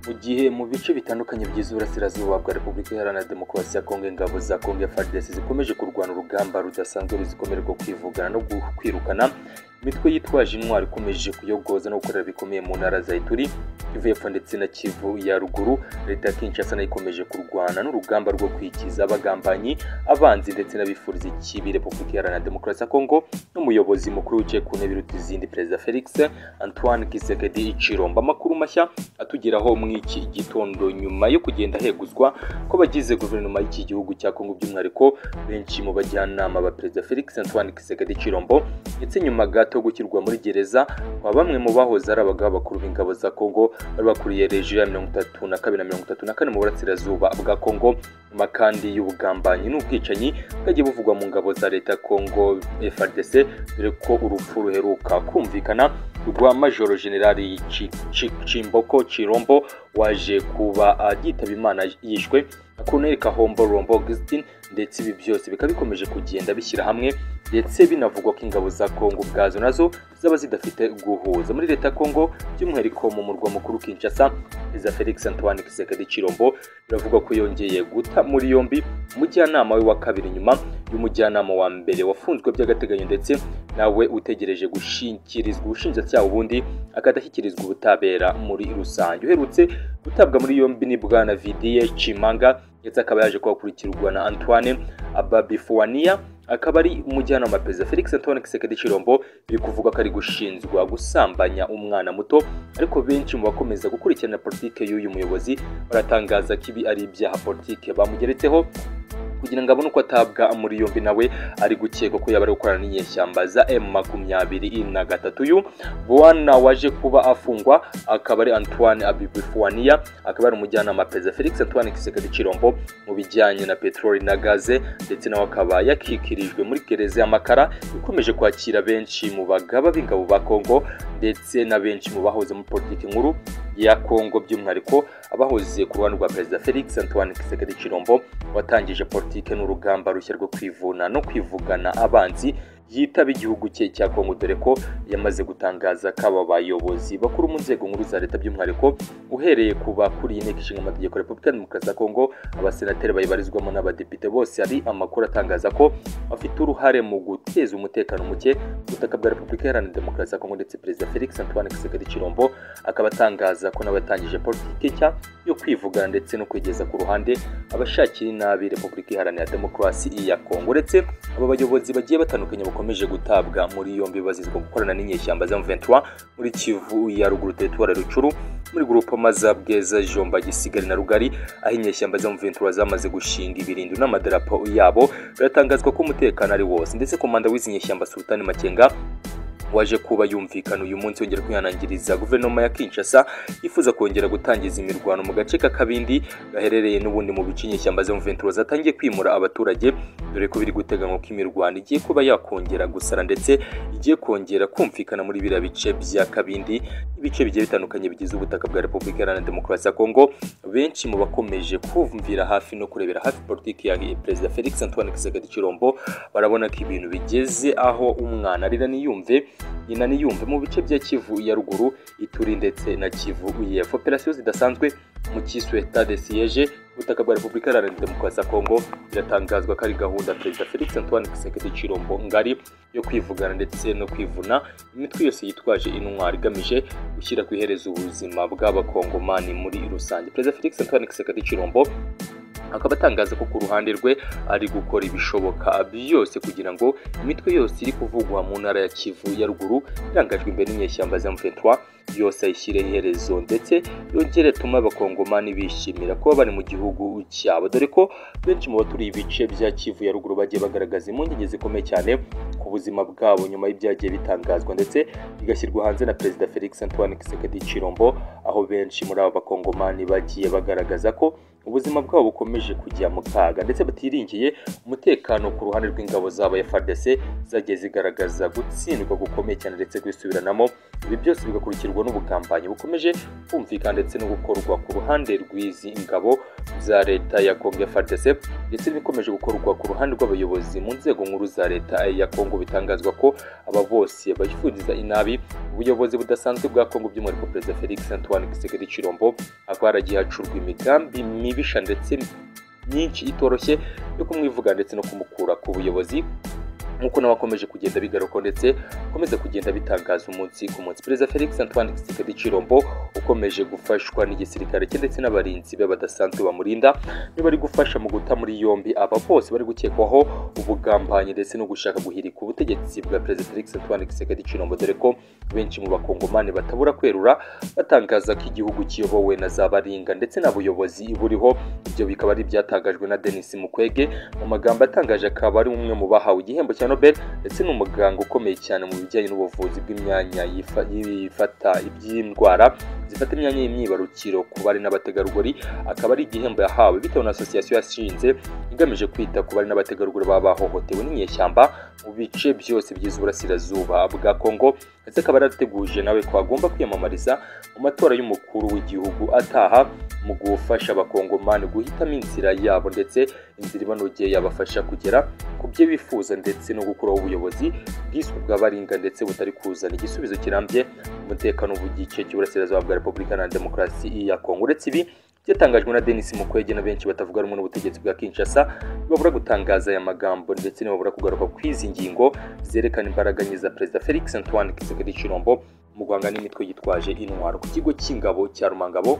mu gihe mu bice bitandukanye by'Iburasirazuba bwa Repubulika Iharanira Demokarasi ya Kongo ingabo za Kongo FARDC zikomeje kurwana urugamba rudasanzwe ruzikomere rwo kwivugana no kwirukana imitwe yitwaje intwaro ikomeje kuyogoza no gukorera bikomeye mu ntara za Ituri Kivu y'Epfo ndetse na Kivu ya ruguru leta ya Kinshasa nayo ikomeje kurwana n'urugamba rwo kwikiza abagambanyi abanzi ndetse n'abifuriza ikibi Repubulika Iharanira Demokarasi ya Kongo n'umuyobozi mukuru wicaye ku ntebe iruta izindi Perezida Felix Antoine Kisekedi Chiromba amakuru mashya atugeraho mu iki gitondo nyuma yo kugenda heguzwa ko bagize guverinoma y'iki gihugu cya Kongo by'umwihariko benshi mu bajyanama ba Perezida Felix Antoine Kisekedi Chirombo ndetse nyuma gato yo gushyirwa muri gereza kwa bamwe mu bahoze ari abagabo bakuru b'ingabo za Kongo bari bakuriye rejiyo ya mirongo itatu na kabiri na mirongo itatu na kane mu burasirazuba bwa Kongo nyuma kandi y'ubugambanyi n'ubwicanyi bwagiye buvugwa mu ngabo za leta ya Kongo FARDC dore ko urupfu ruheruka kumvikana rwa Majoro Generali Chimboko Chirombo waje kuba yitaba Imana yishwe Colonel Kahombo Rombo Augustin ndetse ibi byose bikaba bikomeje kugenda bishyira hamwe ndetse binavugwa ko ingabo za Kongo ubwazo nazo zaba zidafite guhuza muri leta ya Kongo by'umwihariko mu murwa mukuru Kinshasa za Felix Antoine Kisekedi Chirombo biravugwa ko yongeye guta muri yombi umujyanama we wa kabiri nyuma y'umujyanama wa mbere wafunzwe by'agateganyo ndetse nawe utegereje gushinkirizwa ubushinjacyaha ubundi akadashyikirizwa ubutabera muri rusange uherutse gutabwa muri yombi ni bwana vidiye cimanga ndetse akaba yaje kuhakurikirwa na antoine ababifuwania akaba ari umujyanama perezida felix antoine kisekedi cirombo biri kuvuga ko ari gushinjwa gusambanya umwana muto ariko benshi mu bakomeza gukurikirana politike y'uyu muyobozi baratangaza ko ibi ari ibyaha politike bamugeretseho kugira ngo abone uko atabwa muri yombi nawe ari gukekwa ko yaba ari gukorana n'inyeshyamba za M makumyabiri na gatatu yu bwana waje kuba afungwa akaba ari Antoine Abibifuania akaba ari umujyanama perezida Felix Antoine Kisekedi Chirombo mu bijyanye na peteroli na gaze ndetse nawe akaba yakikirijwe muri gereza y'amakara ikomeje kwakira benshi mu bagaba b'ingabo ba Kongo ndetse na benshi mu bahoze muri politiki nkuru ya Kongo by'umwihariko abahoze ku ruhande rwa perezida Felix Antoine Kisekedi Chirombo watangije politike n'urugamba rushya rwo kwivuna no kwivugana abanzi yitaba igihugu cye cya Kongo dore ko yamaze gutangaza ko aba bayobozi bakuru mu nzego nkuru za leta by'umwihariko uhereye ku bakuriye inteko ishinga amategeko Repubulika ya Demokarasi ya Kongo abasenateri bayibarizwamo n'abadepite bose hari amakuru atangaza ko afite uruhare mu guteza umutekano muke ku butaka bwa Repubulika Iharanira Demokarasi ya Kongo ndetse Perezida Felix Antoine Kisekedi Chirombo akaba atangaza ko nawe yatangije politiki nshya yo kwivugana ndetse no kwegeza ku ruhande abashakira inabi Repubulika Iharanira Demokarasi ya Kongo uretse aba bayobozi bagiye batandukanye bakomeje gutabwa muri yombi bazizwa gukorana n'inyeshyamba za M23 muri Kivu ya ruguru teritwari Rucuru muri grupoma za Bweza Jomba Gisigari na Rugari aho inyeshyamba za M23 zamaze gushinga ibirindiro n'amadarapo yabo biratangazwa ko umutekano ari wose ndetse komanda w'izi nyeshyamba Sultani Makenga waje kuba yumvikana uyu munsi wongera kwihanangiriza guverinoma ya Kinshasa yifuza kongera gutangiza imirwano mu gace k'akabindi gaherereye n'ubundi mu bice inyeshyamba zo mu zatangiye kwimura abaturage dore ko biri guteganywa ko imirwano igiye kuba yakongera gusara ndetse igiye kongera kumvikana muri biriya bice bya kabindi ibice bigiye bitandukanye bigize ubutaka bwa Repubulika Iharanira Demokarasi ya Kongo benshi mu bakomeje kumvira hafi no kurebera hafi politiki ya Perezida Felix Antoine Kisekedi Chirombo barabona ko ibintu bigeze aho umwana arira niyumve nyina niyumve mu bice bya kivu ya ruguru ituri ndetse na kivu y'epfo operasiyo zidasanzwe mu cyiswe stade siyeje ubutaka bwa repubulika iharanira demokarasi ya kongo biratangazwa ko ari gahunda perezida felix antoine kisekedi cirombo ngari yo kwivugana ndetse no kwivuna imitwe yose yitwaje intwaro igamije gushyira ku iherezo ubuzima bw'abakongomani muri rusange perezida felix antoine kisekedi cirombo akaba atangaza ko ku ruhande rwe ari gukora ibishoboka byose kugira ngo imitwe yose iri kuvugwa mu ntara ya Kivu ya ruguru irangajwe imbere n'inyeshyamba za M23 yose ayishyireho iherezo ndetse yongere tume abakongomani bishimira kuba bari mu gihugu cyabo dore ko benshi mu baturiye ibice bya Kivu ya ruguru bagiye bagaragaza impungenge zikomeye cyane ku buzima bwabo nyuma y'ibyagiye bitangazwa ndetse bigashyirwa hanze na Perezida Felix Antoine Kisekedi Chirombo aho benshi muri aba bakongomani bagiye bagaragaza ko ubuzima bwabo bukomeje kujya mu kaga ndetse batiringiye umutekano ku ruhande rw'ingabo zabo ya fardese zagiye zigaragaza gutsindwa gukomeye cyane ndetse kwisubiranamo ibi byose bigakurikirwa n'ubugambanyi bukomeje kumvikana ndetse no gukorwa ku ruhande rw'izi ngabo za leta ya kongo ya fardese ndetse n'ibikomeje gukorwa ku ruhande rw'abayobozi mu nzego nkuru za leta ya kongo bitangazwa ko aba bose bayifuriza inabi ubuyobozi budasanzwe bwa kongo by'umwihariko perezida felix antoine kisekedi cirombo akaba yaragiye hacurwa imigambi mibisha ndetse myinshi itoroshye yo kumwivuga ndetse no kumukura ku buyobozi nk'uko nawe akomeje kugenda bigaruka ndetse akomeza kugenda bitangaza umunsi ku munsi perezida felix antoine kisekedi cirombo ukomeje gufashwa n'igisirikare cye ndetse n'abarinzi be badasanzwe bamurinda niba bari gufasha mu guta muri yombi aba bose bari gukekwaho ubugambanyi ndetse no gushaka guhirika ubutegetsi bwa perezida felix antoine kisekedi cirombo dore ko benshi mu bakongomani batabura kwerura batangaza ko igihugu kiyobowe na za baringa ndetse n'abuyobozi buriho ibyo bikaba ari ibyatangajwe na denis mukwege mu magambo atangaje akaba ari umwe mu bahawe igihembo cya Nobel ndetse n'umuganga ukomeye cyane mu bijyanye n'ubuvuzi bw'imyanya yifa- yifata iby'indwara zifata imyanya y'imyibarukiro ku bari n'abategarugori akaba ari igihembo yahawe bitewe na asosiyasiyo yashinze igamije kwita ku bari n'abategarugori baba bahohotewe n'inyeshyamba mu bice byose bigize uburasirazuba bwa Kongo ndetse akaba yarateguje nawe ko agomba kwiyamamariza mu matora y'umukuru w'igihugu ataha mu gufasha abakongomani guhitamo inzira yabo ndetse inzira ibanogeye yabafasha kugera ku byo bifuza ndetse no gukuraho ubuyobozi bwiswe bw'abaringa ndetse butari kuzana igisubizo kirambye ku mutekano w'igice cy'uburasirazuba bwa repubulika na demokarasi ya kongo uretse ibi byatangajwe na denis mukwege na benshi batavuga rumwe n'ubutegetsi bwa kinshasa ntibabura gutangaza aya magambo ndetse ntibabura kugaruka ku izi ngingo zerekana imbaraga nke za perezida felix antoine kisekedi cirombo mu guhanga n'imitwe yitwaje intwaro ku kigo cy'ingabo cya rumangabo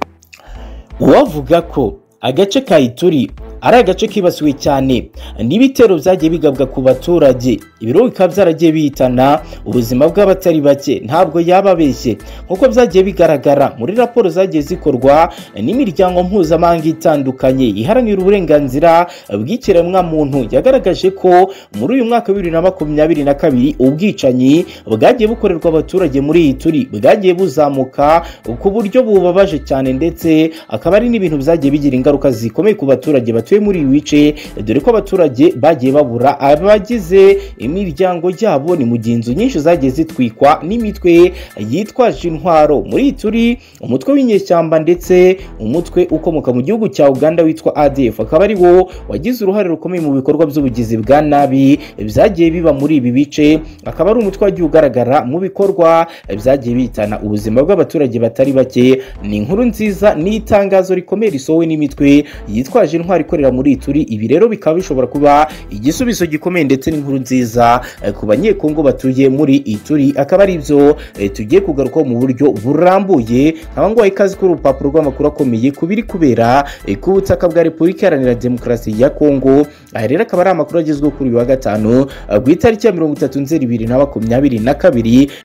uwavuga ko agace ka ituri ari agace kibasiwe cyane n'ibitero byagiye bigabwa ku baturage ibiro bikaba byaragiye bihitana ubuzima bw'abatari bake ntabwo yaba abeshye nk'uko byagiye bigaragara muri raporo zagiye zikorwa n'imiryango mpuzamahanga itandukanye iharanira uburenganzira bw'ikiremwamuntu yagaragaje ko muri uyu mwaka wa bibiri na makumyabiri na kabiri ubwicanyi bwagiye bukorerwa abaturage muri iyi turi bwagiye buzamuka ku buryo bubabaje cyane ndetse akaba ari n'ibintu byagiye bigira ingaruka zikomeye ku baturage batuye muri ibi bice dore ko abaturage bagiye babura abagize imiryango yabo ni mu gihe inzu nyinshi zagiye zitwikwa n'imitwe yitwaje intwaro muri iyi turi umutwe w'inyeshyamba ndetse umutwe ukomoka mu gihugu cya uganda witwa adf akaba ari wo wagize uruhare rukomeye mu bikorwa by'ubugizi bwa nabi byagiye biba muri ibi bice akaba ari umutwe wagiye ugaragara mu bikorwa byagiye bitana ubuzima bw'abaturage batari bake ni inkuru nziza n'itangazo rikomeye risohowe n'imitwe yitwaje intwaro ikorera muri ituri ibi rero bikaba bishobora kuba igisubizo gikomeye ndetse n'inkuru nziza eh, ku banyekongo batuye muri ituri akaba ari byo eh, tugiye kugarukaho mu buryo burambuye nkaba nguhaye ikaze kuri urupapuro rw'amakuru akomeye ku biri kubera eh, ku butaka bwa repubulika iharanira demokarasi ya kongo aya rero akaba ari amakuru agezweho kuri uyu wa gatanu eh, ku itariki ya mirongo itatu nzeri bibiri na makumyabiri na kabiri